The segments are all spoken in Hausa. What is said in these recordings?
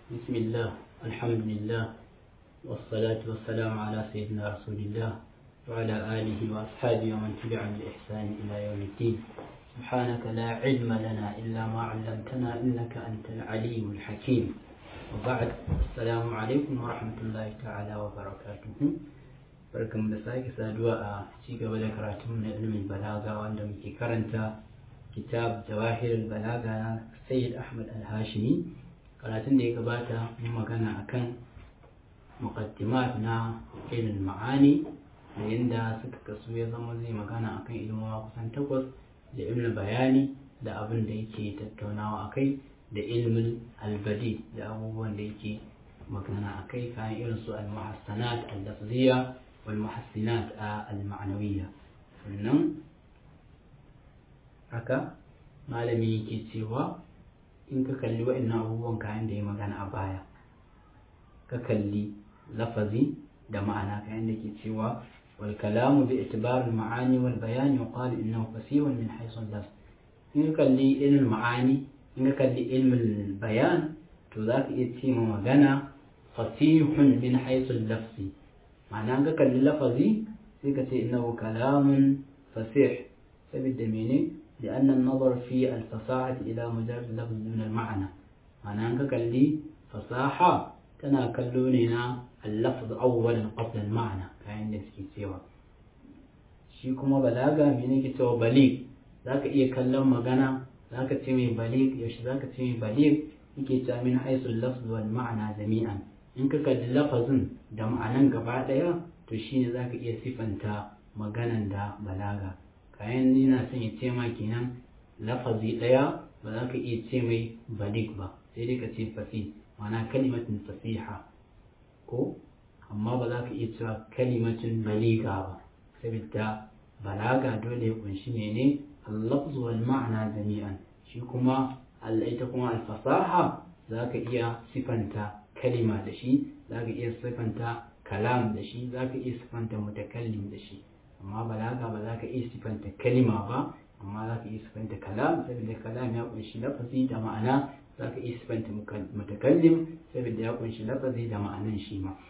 بسم الله الحمد لله والصلاة والسلام على سيدنا رسول الله وعلى آله وأصحابه ومن تبعهم بإحسان إلى يوم الدين سبحانك لا علم لنا إلا ما علمتنا إنك أنت العليم الحكيم وبعد السلام عليكم ورحمة الله تعالى وبركاته barkan da sake saduwa a ci gaba da karatun na ilimin balaga wanda muke karanta kitab jawahir balaga na sayyid ahmad al-hashimi karatun da ya gabata mun magana akan muqaddimat na ilmin ma'ani da yadda suka kasu ya zama zai magana akan ilmuwa kusan takwas da ilmin bayani da abin da yake tattaunawa akai da ilmin albadi da abubuwan da yake magana akai kayan irin su al-muhassanat al-lafziyya والمحسنات المعنوية sannan haka malami yake cewa in ka kalli wa'annan abubuwan kayan da ya magana a baya ka kalli lafazi da ma'ana kayan da ke cewa wal kalamu bi itibar al ma'ani wal bayani wa qala innahu fasihun min haythu al in ka kalli ilmin ma'ani in ka kalli ilmin bayan to za ka iya ce ma magana fasihun min haythu al lafzi ma'ana ka kalli lafazi sai ka ce innahu kalamun fasih saboda mene لأن النظر في الفصاحة إلى مجرد لفظ من المعنى معنى أنك كاللي فصاحة تنا كلوننا اللفظ أولا قبل المعنى كاين نسكي سوا shi kuma balaga mene ke cewa balig za ka iya kallon magana za ka ce mai balig yaushe za ka ce mai balig yake cewa min haisul lafz wal ma'ana jami'an in ka kalli lafazin da ma'anan gaba ɗaya to shine za ka iya sifanta maganan da balaga kayan yana son ya ce ma kenan lafazi ɗaya ba za ka iya ce mai balig ba sai dai ka ce fasi ma'ana kalimatin fasiha ko amma ba za ka iya cewa kalimatin baliga ba saboda balaga dole ya kunshi ne al-lafz wal ma'ana jami'an shi kuma ita kuma al-fasaha za ka iya sifanta kalima da shi za ka iya sifanta kalam da shi za ka iya sifanta mutakallim da shi amma balaga ba za ka iya sifanta kalima ba amma za ka iya sifanta kalam saboda kalam ya kunshi lafazi da ma'ana za ka iya sifanta mutakallim saboda ya kunshi lafazi da ma'anan shi ma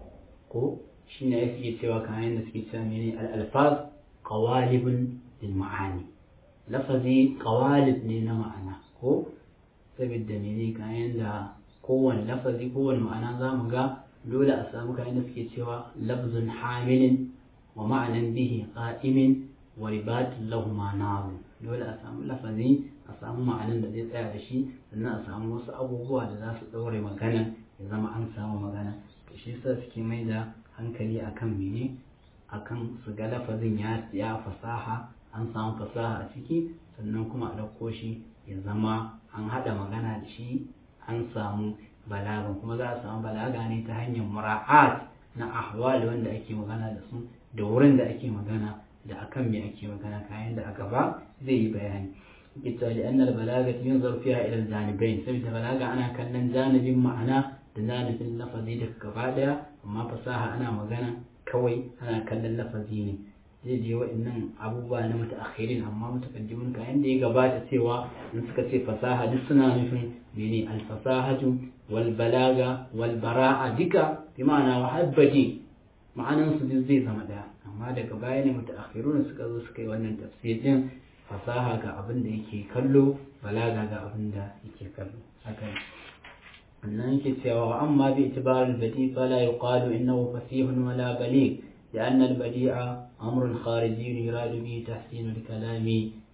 ko shi ne ya suke cewa kayan da suke cewa mene al-alfaz qawalibun lil ma'ani lafazi qawalib ne na ma'ana ko saboda mene kayan da kowane lafazi kowane ma'ana za mu ga dole a samu kayan da suke cewa lafzun hamilin wa ma'anan bihi qa'imin wa ribatun lahu ma'anahu dole a samu lafazi a samu ma'anan da zai tsaya da shi sannan a samu wasu abubuwa da za su ɗaure magana ya zama an samu magana to shi yasa suke mai da hankali akan mene akan su ga lafazin ya ya fasaha an samu fasaha a ciki sannan kuma a ɗauko shi ya zama an haɗa magana da shi an samu balaga kuma za a samu balaga ne ta hanyar mura'at na ahwal wanda ake magana da su da wurin da ake magana da akan me ake magana kayan da a gaba zai yi bayani ita li annal balaga yunzar fiha ila janibain saboda balaga ana kallon janibin ma'ana da janibin lafazi da gaba daya amma fasaha ana magana kawai ana kallon lafazi ne zai je wa'annan abubuwa na mutaakhirin amma mutakaddimin kayan da ya gabata cewa in suka ce fasaha duk suna nufin mene alfasahatu wal balaga wal bara'a duka bi ma'ana wa habbati ma'anan su duk zai zama daya amma daga baya ne mutaakhirun suka zo suka yi wannan tafsirin fasaha ga abin da yake kallo balaga ga abin da yake kallo haka annan yake cewa amma bi itibar al-badi fala yuqalu innahu fasihun wala baligh لأن البديع أمر خارجي يراد به تحسين الكلام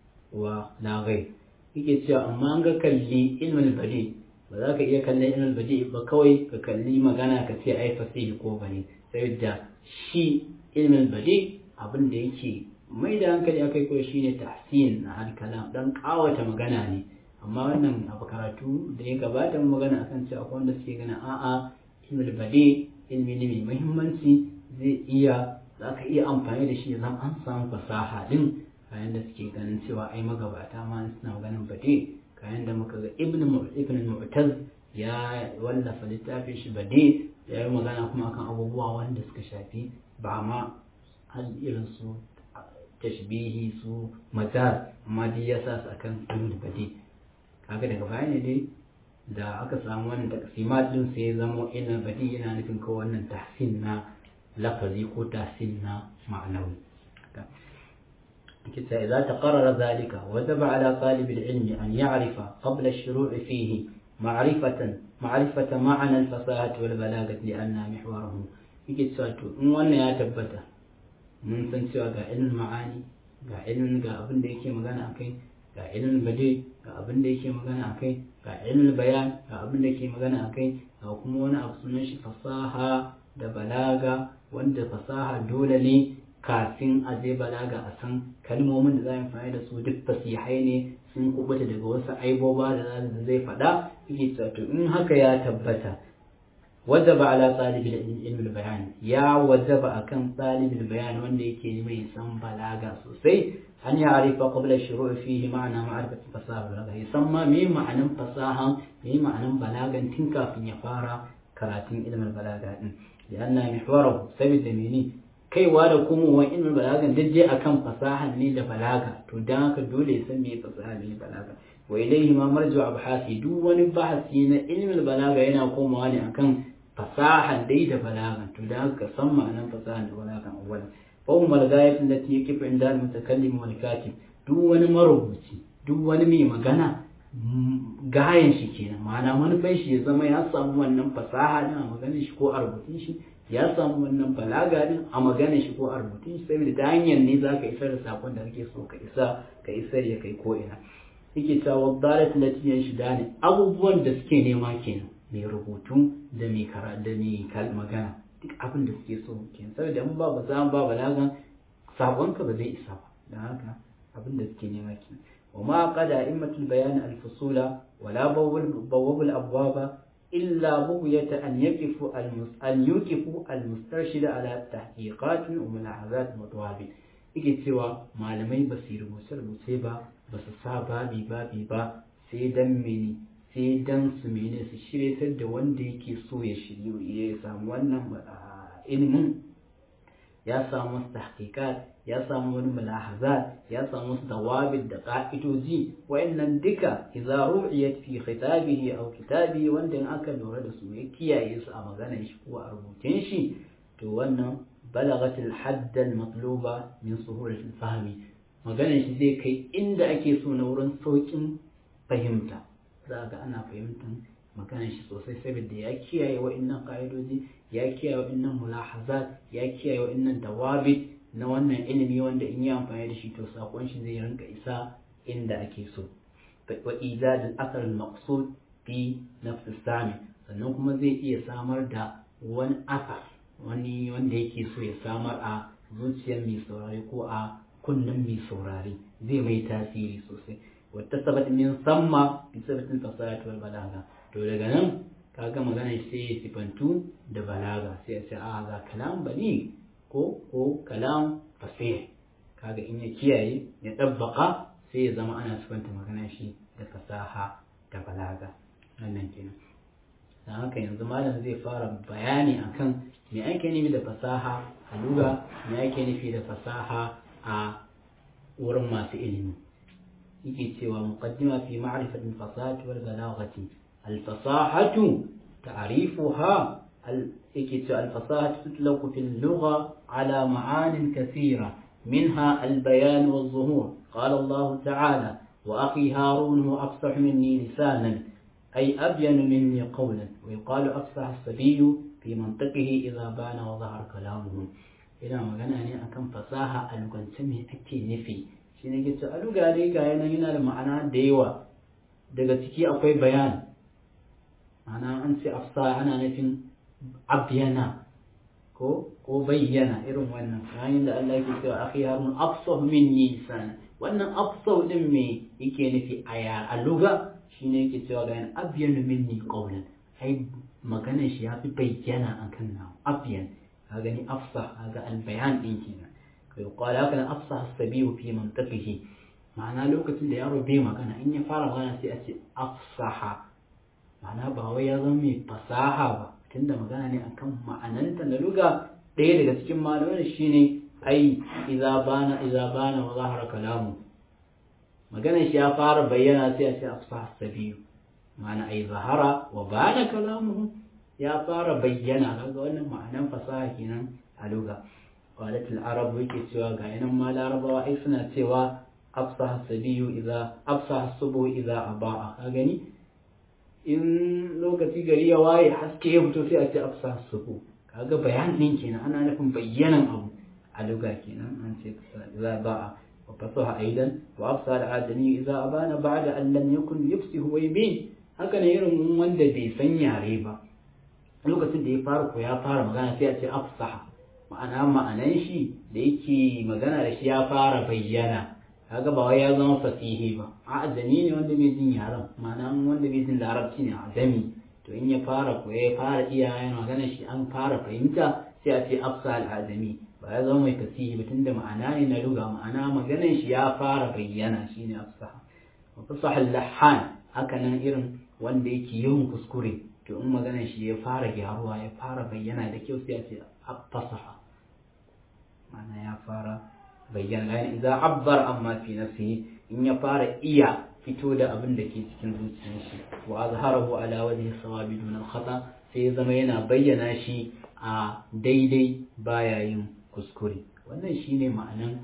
ولا غير yake cewa amma an ga kalli ilmin badi ba za ka iya kallon ilmin badi ba kawai ka kalli magana ka ce ai fasihi ko bane saboda shi ilmin badi abin da yake mai da hankali akai ko shine tahsin na alkalam dan kawata magana ne amma wannan abu karatu da ya gabata mu magana akan cewa akwai wanda suke ganin a'a ilmin badi ilmi ne mai muhimmanci zai iya za ka iya amfani da shi zan an samu fasaha din kayan da suke ganin cewa ai magabata ma suna ganin bade kayan da muka ga ibn ibn mu'taz ya wallafa littafin shi bade ya yi magana kuma akan abubuwa wanda suka shafi ba ma hal irin su tashbihi su majaz amma dai ya sa su akan ilmul bade kaga daga baya ne dai da aka samu wannan taksimat din sai ya zama ina badi yana nufin ko wannan tahsin na lafazi ko tahsin na ma'anawi كتا إذا تقرر ذلك وجب على طالب العلم أن يعرف قبل الشروع فيه معرفة معرفة معنى الفصاحة والبلاغة لأنها محوره yake cewa to in wannan ya tabbata mun san cewa ga ilmin ma'ani ga ilmin ga abin da yake magana akai ga ilmin bade ga abin da yake magana akai ga ilmin bayan ga abin da yake magana akai ga kuma wani abu sunan shi fasaha da balaga wanda fasaha dole ne kafin a je balaga a san kalmomin da za a amfani da su duk fasihai ne sun kubuta daga wasu aiboba da zai faɗa yake cewa to in haka ya tabbata wajaba ala talibul ilmi bayan ya wajaba akan talibul bayan wanda yake mai san balaga sosai an ya arifa qabla shuru' fihi ma'ana ma'rifati fasaha balaga ya san ma me ma'anan fasahan me ma'anan balagan tun kafin ya fara karatun ilmin balaga din lianna mihwarahu sabida mene kaiwa da komowa ilmin balagan dajje akan fasahan ne da balaga to dan haka dole ya san me fasaha ne balaga wa ilayhi ma marju abhasi duk wani bahasi na ilmin balaga yana komawa ne akan fasahan dai da balagan to dan haka san ma'anan fasahan da balagan awwalan fa hum al-ghayat allati yakifu inda al-mutakallim wal katib duk wani marubuci duk wani mai magana gayan shi kenan ma'ana manufan shi ya zama ya samu wannan fasaha din a maganin shi ko a rubutun shi ya samu wannan balaga din a maganin shi ko a rubutun shi saboda ta hanyar ne za ka isar da sakon da kake so ka isa ka isar ya kai ko ina yake cewa dalat latiyan shi da ne abubuwan da suke nema kenan mai rubutu da mai kara da mai magana duk abin da suke so kenan saboda in ba fasaha ba balagan sakonka ba zai isa ba don haka abin da suke nema kenan وما قد أئمة البيان الفصول ولا بواب الأبواب إلا بغية أن يقفوا أن يوقفوا المسترشد على تحقيقات وملاحظات وضوابط yake cewa malamai ba su rubuce rubuce ba ba su sa babi babi ba sai dan mene sai dan su mene su shiryatar da wanda yake so ya shiryu ya samu wannan ilimin ya samu wasu tahqiqat ya samu wani mulahazat ya samu wasu dawabit da ka'idoji wayannan duka idza ru'iyat fi khitabihi aw kitabihi wanda in aka lura da su ya kiyaye su a maganar shi ko a rubutun shi to wannan balagat al-hadd al-matluba min suhulat al-fahmi maganar shi zai kai inda ake so na wurin saukin fahimta za ga ana fahimtar maganar shi sosai saboda ya kiyaye wa'annan ka'idoji ya kiyaye wa'annan mulahazat ya kiyaye wa'annan dawabit na wannan ilimi wanda in yi amfani da shi to sakon shi zai rinka isa inda ake so wa ijad al-athar al-maqsud fi nafs sami sannan kuma zai iya samar da wani asar wani wanda yake so ya samar a zuciyar mai saurari ko a kunnen mai saurari zai mai tasiri sosai wata sabat min samma bi sabatin fasahati wal balaga to daga nan kaga magana sai ya sifantu da balaga sai ya ce a ga kalam bali ko ko kalam fasih kaga in ya kiyaye ya dabbaka sai ya zama ana sifanta magana shi da fasaha da balaga wannan kenan dan haka yanzu malam zai fara bayani akan me ake nufi da fasaha a luga me ake nufi da fasaha a wurin masu ilimi yake cewa muqaddima fi ma'rifati al-fasahati wal balaghati al-fasahatu ta'rifuha يكتب الفصاحة تطلق في اللغة على معان كثيرة منها البيان والظهور قال الله تعالى وأخي هارون هو أفصح مني لسانا أي أبين مني قولا ويقال أفصح الصبي في منطقه إذا بان وظهر كلامه إلى ما قال أني أكم فصاحة ألغان سمي أكي نفي shine ke ce a luga dai ga yana yana da ma'ana da yawa daga ciki akwai bayan ma'ana an ce afsa ana nufin abyana ko ko bayyana irin wannan yayin da Allah yake cewa akhi harun afsah minni lisan wannan afsah din me yake nufi a ya a luga shine yake cewa ga abyanu minni qawlan ai maganar shi yafi bayyana akan na abyan ka gani afsah kaga al bayan din kenan kai qala kana afsah as-sabiyu fi mantaqihi ma'ana lokacin da yaro bai magana in ya fara magana sai a ce afsaha ma'ana ba wai ya zama mai fasaha ba tunda magana ne akan ma'ananta na luga ɗaya daga cikin malaman shine ai idza bana idza bana wa zahara kalamu maganar shi ya fara bayyana sai a ce afsah sabiyu ma'ana ai zahara wa bana kalamuhu ya fara bayyana kaga wannan ma'anan fasaha kenan a lugha qalatul arab yake cewa ga yanan ma larabawa ai suna cewa afsaha sabiyu idza afsaha subu idza abaa ka gani in lokaci gari ya waye haske ya fito sai a ce afsaha subu kaga bayanin kenan ana nufin bayyanan abu a lugha kenan an ce idza ba'a wa fasaha aidan wa afsaha al-adami idza abana ba'da an lam yakun yufsihu wa yubin haka ne irin wanda bai san yare ba lokacin da ya fara ko ya fara magana sai a ce afsaha ma'ana ma'anan shi da yake magana da shi ya fara bayyana kaga ba wai ya zama fasihi ba a ajami ne wanda bai jin yaran ma'ana wanda bai jin larabci ne ajami to in ya fara ko ya fara iya yana magana shi an fara fahimta sai a ce afsa al-ajami ba ya zama mai fasihi ba tunda ma'ana ne na luga ma'ana maganan shi ya fara bayyana shine afsaha wa fasaha al-lahan haka nan irin wanda yake yawan kuskure to in maganar shi ya fara gyaruwa ya fara bayyana da kyau sai a ce fasaha ma'ana ya fara bayyana yani idza abbar amma fi nafsihi in ya fara iya fito da abin da ke cikin zuciyar shi wa azharahu ala wajhi sawabi dun al-khata sai ya zama yana bayyana shi a daidai baya yin kuskure wannan shine ma'anan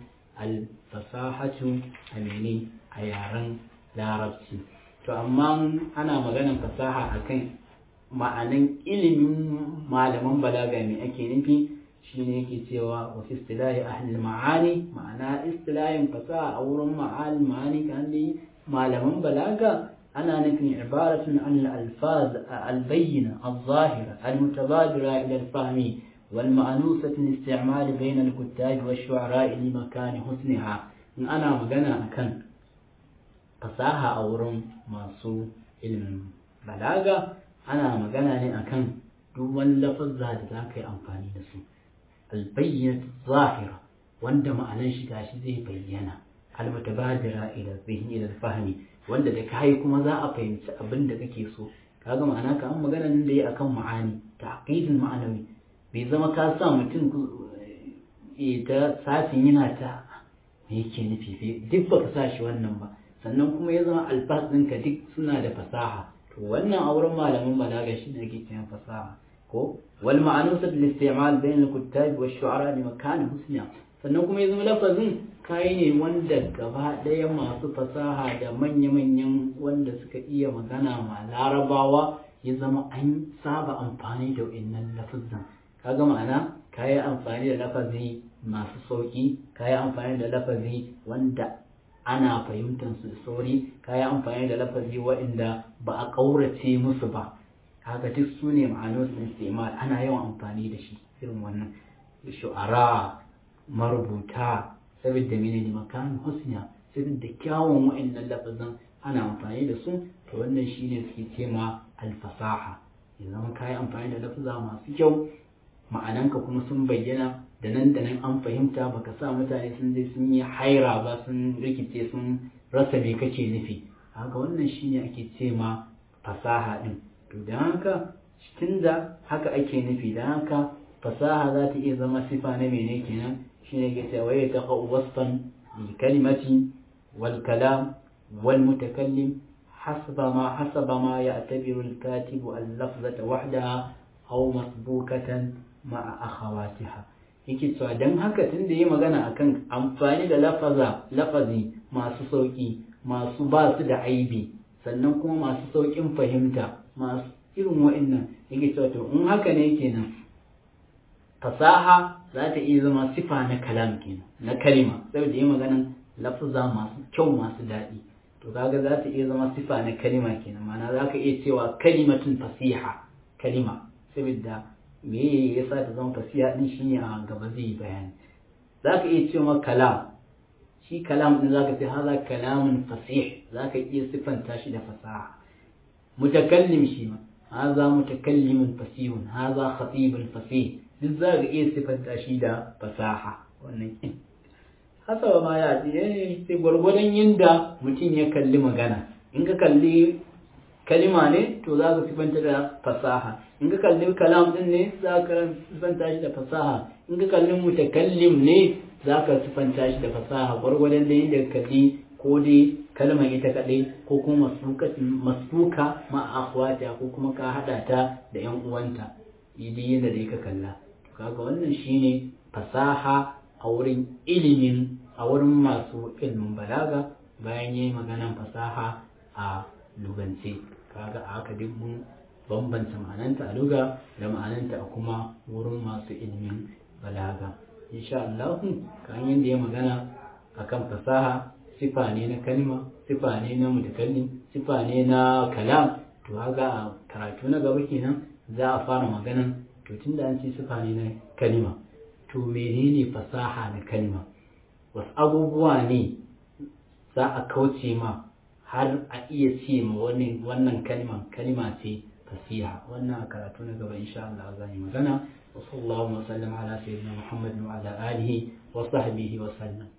al-fasahatu amini a yaren larabci to amma ana maganan fasaha akan ma'anan ilimin malaman balaga me ake nufi shine yake cewa wa fi istilahi ahli ma'ani ma'ana istilahin fasaha a wurin ma'al ma'ani kan dai malaman balaga ana nufin ibaratun an al-alfaz al-bayyina al-zahira al-mutabadira ila al-fahmi والمأنوسة الاستعمال بين الكتاب والشعراء لمكان حسنها إن أنا مجانا أكن fasaha a wurin masu ilimin balaga ana magana ne akan duk wani lafazza da za ka yi amfani da su albayyana zahira wanda ma'anan shi gashi zai bayyana almutabadira ila zihni ila fahmi wanda da kai kuma za a fahimci abin da kake so kaga ma'ana ka an magana nan da yi akan ma'ani taqidul ma'anawi bai zama ka sa mutum ta safin yana ta me yake nufi duk baka sa shi wannan ba sannan kuma ya zama alfas ɗinka duk suna da fasaha to wannan a wurin malamin balaga shi ne ake cewa fasaha ko wal ma'anusat lil isti'mal bain al kuttab wa shu'ara li makan husna sannan kuma ya zama lafazin kai ne wanda gaba ɗaya masu fasaha da manya-manyan wanda suka iya magana ma larabawa ya zama an saba amfani da wa'innan lafazan kaga ma'ana kayi amfani da lafazi masu sauki kayi amfani da lafazi wanda ana fahimtar su sauri kayi amfani da lafazi waɗanda ba a ƙaurace musu ba haka duk su ne ma'anar istimal ana yawan amfani da shi irin wannan shu'ara marubuta saboda mene ne makan husna saboda kyawun waɗannan lafazan ana amfani da su to wannan shine suke ce ma alfasaha ya zama kayi amfani da lafaza masu kyau ma'ananka kuma sun bayyana da nan da nan an fahimta baka sa mutane sun je sun yi haira ba sun rikice sun rasa me kake nufi haka wannan shine ake ce ma fasaha din to da haka cikin da haka ake nufi da haka fasaha za ta iya zama sifa na mene kenan shine ke cewa ya taqa wasfan lil kalimati wal kalam wal mutakallim حسب ما حسب ما يعتبر الكاتب اللفظة وحدها أو مسبوكة مع أخواتها yake cewa don haka tun da yi magana akan amfani da lafaza lafazi masu sauƙi masu ba su da aibi sannan kuma masu sauƙin fahimta masu irin wa'annan yake cewa to in haka ne kenan fasaha za ta iya zama sifa na kalam kenan na kalima saboda yi maganan lafaza masu kyau masu daɗi to kaga za ta iya zama sifa na kalima kenan ma'ana za ka iya cewa kalimatun fasiha kalima saboda me ya sa ta zama fasiha din shine a gaba zai yi bayani za ka iya cewa kalam shi kalam din za ka ce haza kalamun fasih za ka iya siffanta shi da fasaha mutakallim shi ma haza mutakallimun fasihun haza khatibun fasih duk za ka iya siffanta shi da fasaha wannan hasaba ma ya ce sai gwargwadon yadda mutum ya kalli magana in ka kalli kalima ne to za ka sifanta da fasaha in ka kalli kalam din ne za ka sifanta shi da fasaha in ka kalli mutakallim ne za ka sifanta shi da fasaha gwargwadon da yadda ka kalli ko dai kalmar ita kaɗai ko kuma masfuka ma akhwata ko kuma ka haɗa ta da yan uwanta idi yadda dai ka kalla kaga wannan shine fasaha a wurin ilimin a wurin masu ilimin balaga bayan yayi maganan fasaha a lugance kaga a haka duk mun bambanta ma'ananta a luga da ma'ananta a kuma wurin masu ilimin balaga insha Allah kan yadda ya magana akan fasaha sifa ne na kalma sifa ne na mutakallim sifa ne na kalam to haka a karatu na gaba kenan za a fara maganan to tunda an ce sifa ne na kalma to menene fasaha na kalma wasu abubuwa ne za a kauce ma har a iya ce ma wannan kalma kalma ce fasiha wannan a karatu na gaba insha Allah za yi magana wa sallallahu wa sallam ala sayyidina Muhammad wa ala alihi wa sahbihi wa sallam